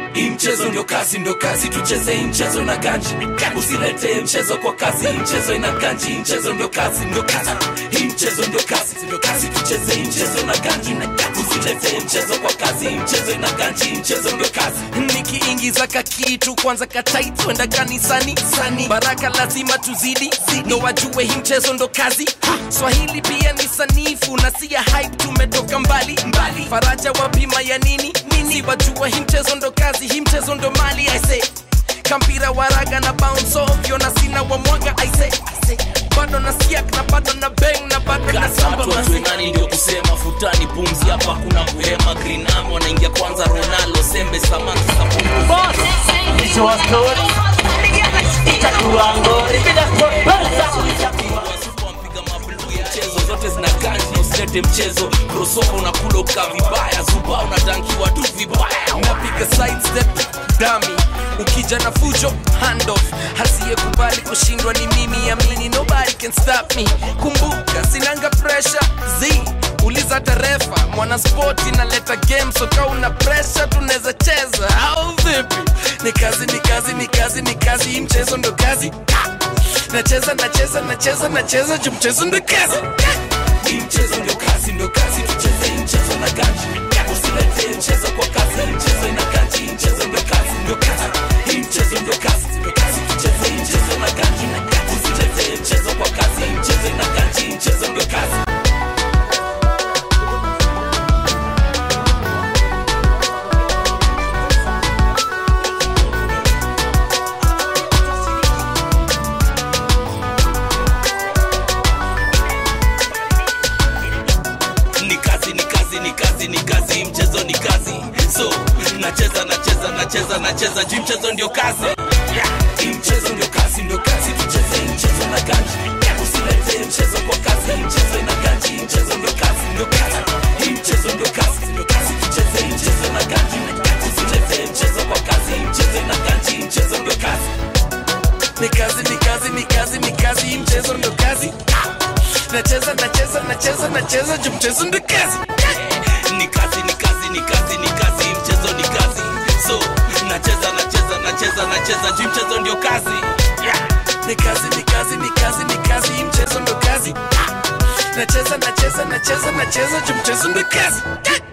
hii mchezo ndio kazi ndio kazi tucheze hii mchezo na ganji usiletee mchezo kwa kazi hii mchezo ina ganji hii mchezo ndio kazi ndio kazi hii mchezo ndio kazi ndio kazi tucheze hii mchezo na ganji usiletee mchezo kwa kazi hii mchezo ina ganji hii mchezo ndio kazi nikiingiza kakitu kwanza katait kwenda kanisani sani baraka lazima tuzidi ndo wajue hii mchezo ndo kazi ha! swahili pia ni sanifu na si ya hype tumetoka mbali mbali faraja wapima ya nini nini wajua hii mchezo ndo kazi hii mchezo ndo mali aise kampira waraga na bounce ovyo na sina wa mwaga aise bado na siak na bado na beng na bado na samba watu masi wajue nani ndio kusema futani pumzi hapa kuna kuhema grinamo wanaingia kwanza ronaldo sembe samaki sapungu Mwisho wa story itakuwa ngori bila sponsor. mpiga mabluu ya mchezo zote zina ganji na usilete mchezo crossover unakula ukaa vibaya zuba unadankiwa tu vibaya napiga sidestep dami ukija na fujo handoff hasiyekubali kushindwa ni mimi amini nobody can stop me kumbuka sinanga pressure z uliza tarefa mwana spoti naleta game soka una pressure tunaweza cheza au vipi ni kazi ni kazi ni kazi ni kazi hii mchezo ndo kazi nacheza nacheza nacheza nacheza juu mchezo ndo kazi hii mchezo ndio kazi ndio kazi tucheze hii mchezo na ganji usiletee mchezo kwa kazi hii mchezo ina ganji hii mchezo ndio kazi ndio kazi hii mchezo ndio kazi ndio kazi tucheze hii mchezo na ganji usiletee mchezo kwa kazi hii mchezo ina ganji hii mchezo ndio kazi ni kazi ni kazi ni kazi ni kazi hii mchezo ni kazi so nacheza nacheza nacheza nacheza juu mchezo ndio kazi hii mchezo ndio kazi ndio kazi tucheze hii mchezo na ganji usiletee mchezo kwa kazi hii mchezo ina ganji hii mchezo ndio kazi ndio kazi hii mchezo ndio kazi ndio kazi tucheze hii mchezo na ganji usiletee mchezo kwa kazi hii mchezo ina ganji hii mchezo ndio kazi ni kazi ni kazi ni kazi ni kazi hii mchezo ndo kazi nacheza nacheza nacheza nacheza juu mchezo ndo kazi ni kazi ni kazi ni kazi ni kazi hii mchezo ni kazi so nacheza nacheza nacheza nacheza juu mchezo ndio kazi ni kazi ni kazi ni kazi ni kazi hii mchezo ndo kazi nacheza nacheza nacheza nacheza juu mchezo ndo kazi